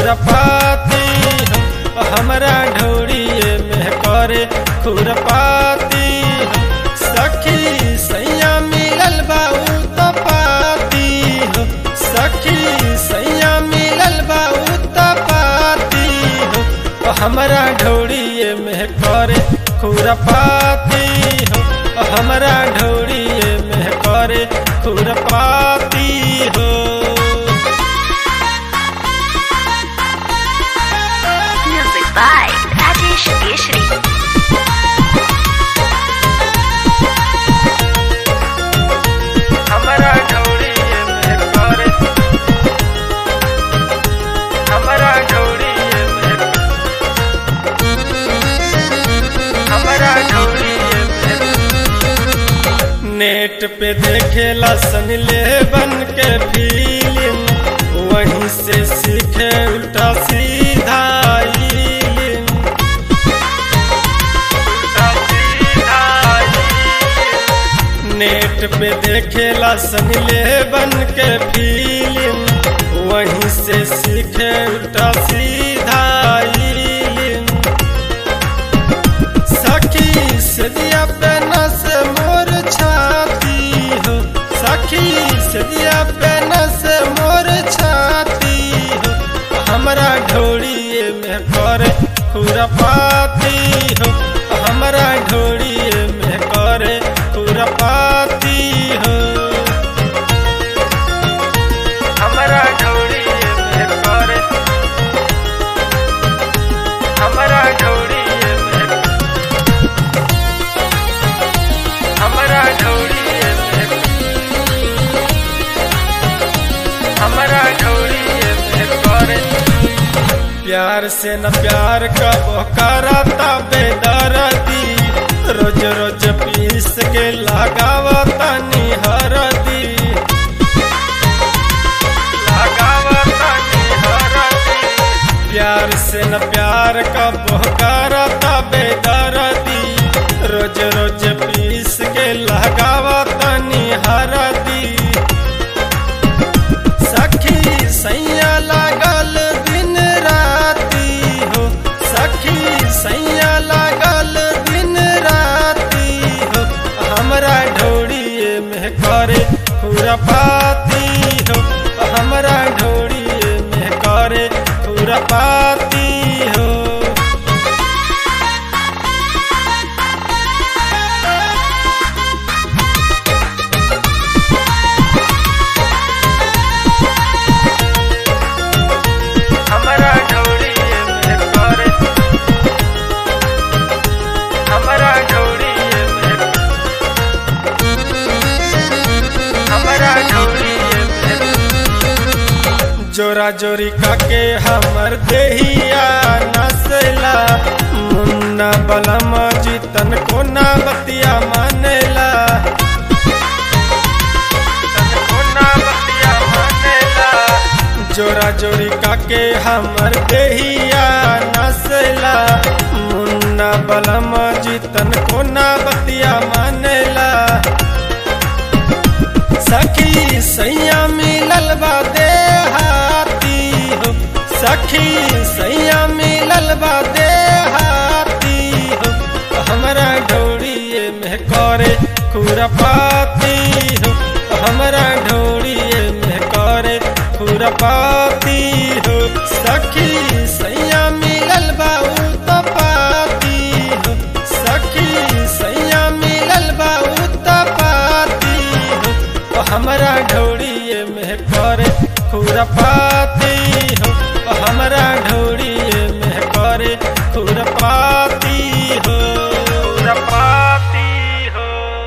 खुरपाती हो हमरा ढोड़िए में करे खुरपाती हो सखी सैया मिलल बाऊ तो पाती हो सखी सैया मिलल बाऊ तो पाती हो हमरा ढोड़िए में करे खुरपाती हो हमरा ढोड़िए में करे खुरपाती हो Music by Rajesh Keshri. हमरा ढोड़िए में करे हमरा ढोड़िए में हमरा ढोड़िए में नेट पे देखेला सन ले बन के फिल्म वहीं से सीखे उल्टा सीधा इल्म। उल्टा सीधा इल्म। नेट पे देखेला सन ले बन के फिल्म वहीं से सीखे उल्टा सीधा इल्म। सखी सदिया पे नस मोर छाती हो सखी सदिया पे नस मोर छाती हो हमरा ढोड़िए में करे खुरपाती हो हमरा ढोड़िए में करे खुरपाती हो हमरा ढोड़िए में करे हमरा ढोड़िए में हमरा ढोड़िए में हमरा ढोड़िए में करे प्यार से न प्यार का कराता बेदर्दी रोज रोज पीस के लगावता निहरदी लगावता निहरदी प्यार से न प्यार का करता बेदर्दी रोज रोज पीस के लगावा तनी हरदी सखी सैया लागल दिन राती हो सखी सैया लागल दिन राती हो हमरा ढोड़िए में करे खुरपाती हो हमरा ढोड़िए में करे खुरपाती हो हमरा ढोड़िए में करे हमरा ढोड़िए में हमरा ढोड़िए में जोरा जोरी काके हमर देहिया नसला मुन्ना बलम जीतन कोना बतिया मानेला कोना बतिया मानेला जोरा जोरी काके हमर देहिया नसला मुन्ना बलम जीतन कोना बतिया मानेला सखी सैया मिलल बा देहाती हो सखी सैया मिलल बा देहाती हो हमरा ढोड़िए में करे खुरपाती हो हमरा ढोड़िए में करे खुरपाती हो सखी सैया मिलल बा उ तो पाती हो सखी सैया मिलल बा उ तो पाती हो हमरा ढोड़िए में करे खुरपाती हो हमरा ढोड़ी